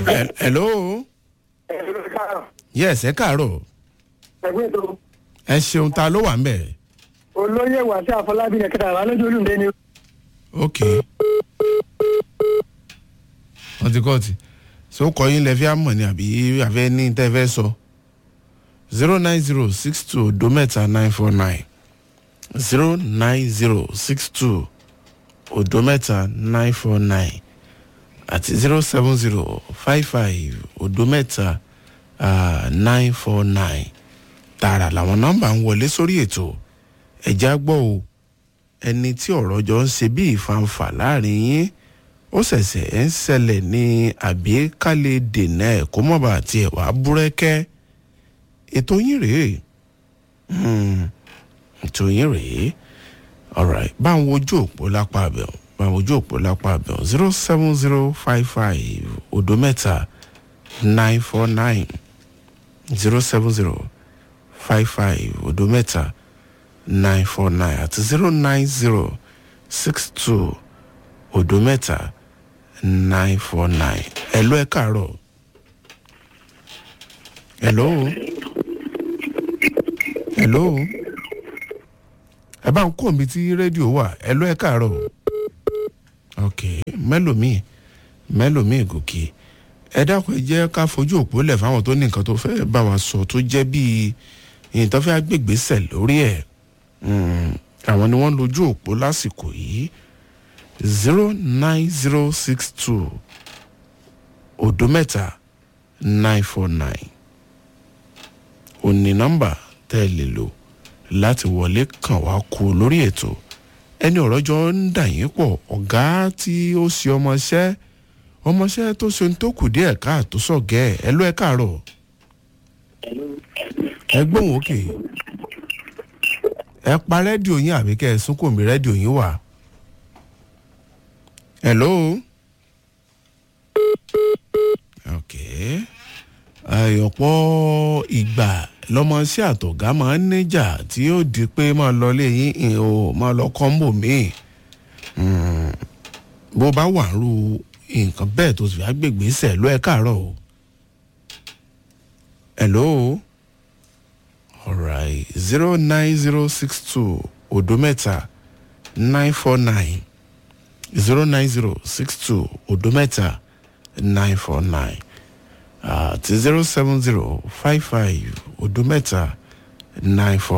Hel- hello yes ẹ káàárọ̀ ẹgbẹ́ tó ẹ ṣeun ta ló wà ń bẹ̀ olóyè wàṣẹ àfọlábí ní kẹta àwọn alójú olùdé ni. ok wọ́n ti kọ́ọ̀tì ṣé ó kọ́ yín lẹ fi àmọ̀ ni àbí àfẹ́ ní tẹ́ fẹ́ sọ zero nine zero six two odo mẹ́ta nine four nine zero nine zero six two odo mẹ́ta nine four nine àti zero seven zero five five odo mẹ́ta nine four nine tààrà làwọn nọ́mbà ń wọlé sórí ètò ẹ̀já gbọ́ o ẹni tí ọ̀rọ̀ jọ ń ṣe bí ìfanfà láàrin yín ó ṣẹ̀ṣẹ̀ ń ṣẹlẹ̀ ní àbí ká lè dènà ẹ̀ kó mọ̀ bá tiẹ̀ wá búrẹ́kẹ́ ètò yín rèé Hmm, ètò yín rèé alright bá ń wojú òpó lápá abẹ́ọ̀ bá ń wojú òpó lápá abẹ́ọ̀ zero seven zero five five odo mẹ́ta nine four nine zero seven zero five five odo mẹ́ta nine four nine àti zero nine zero six two odo mẹ́ta nine four nine ẹ̀lọ́ ẹ̀ káàárọ̀ ẹ̀lọ́ ẹ̀lọ́ ẹ bá ń kó mi tí rédíò wà ẹ̀lọ́ ẹ̀ káàárọ̀ ok mẹ́lòmíì mẹ́lòmíì gòkè ẹ dákun ẹ jẹ́ ká fojú òpó lẹ̀ fáwọn tó ní nǹkan tó fẹ́ bá wa sọ tó jẹ́ bíi ìyìntàn fẹ́ gbègbèsẹ̀ lórí ẹ̀ Mm, àwọn ni wọ́n lójú òpó lásìkò yìí zero nine zero six two odo mẹ́ta nine four nine òní nọ́mbà tẹ́ ẹ lè lò láti wọlé kàn wá kú lórí ètò ẹni ọ̀rọ̀ jọ ń dà yín pọ̀ ọ̀gá tí ó ṣe ọmọọṣẹ́ ọmọọṣẹ́ tó ṣe ń tó kù díẹ̀ káàtó sọ̀gẹ́ ẹ̀ ẹ ló ẹ káàárọ̀ ẹ gbóhùn òkè. Okay ẹ pa rédíò yín àbí kẹ́ ẹ sún kò mí rédíò yín wà. hello. ok ọ̀pọ̀ ìgbà lọ́mọọṣẹ́ àtọ̀gá máa ń níjà tí yóò di pé máa lọ lé yín ìhìn o máa lọ kọ́ńbò míì bó bá wà rú nǹkan bẹ́ẹ̀ tó sì fi agbègbè sẹ̀ ló ẹ káàárọ̀ o. hello alright zero nine zero six two odo mẹ́ta nine four nine zero nine zero six two odo mẹ́ta nine four nine àti zero seven zero five five odo mẹ́ta nine four.